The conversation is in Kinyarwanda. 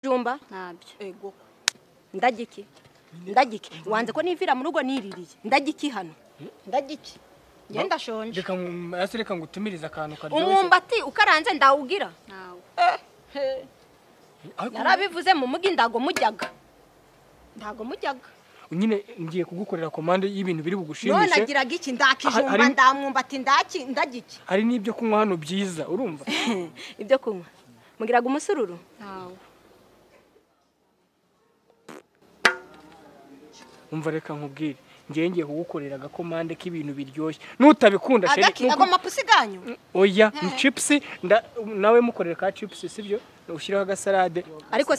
byumba ntabyo ego ndagiki ndagiki wanze ko nivira mu rugo niririye ndagiki hano ndagiki ngenda ndashonje reka mu- hasi reka ngo utumirize akantu karyoshye umwumbati ukaranze ndawugira ntawe Ariko narabivuze mu mugi ndago mujyaga ndago mujyaga nyine ngiye kugukorera komande y'ibintu biri none bugushimishe agiraga iki ndakijumba Hari- ndamwumbati ndaki ndagiki hari n'ibyo kunywa hano byiza urumva ibyo kunywa mugiraga umusururu ntawe umva reka nkubwire ngiye ngiye kugukorera agakomande k'ibintu biryoshye nutabikunda sheri agaki ago mapusi ganyu oya ni chipsi nda- nawe mukorera ka chipsi sibyo ushyireho agasalade ariko si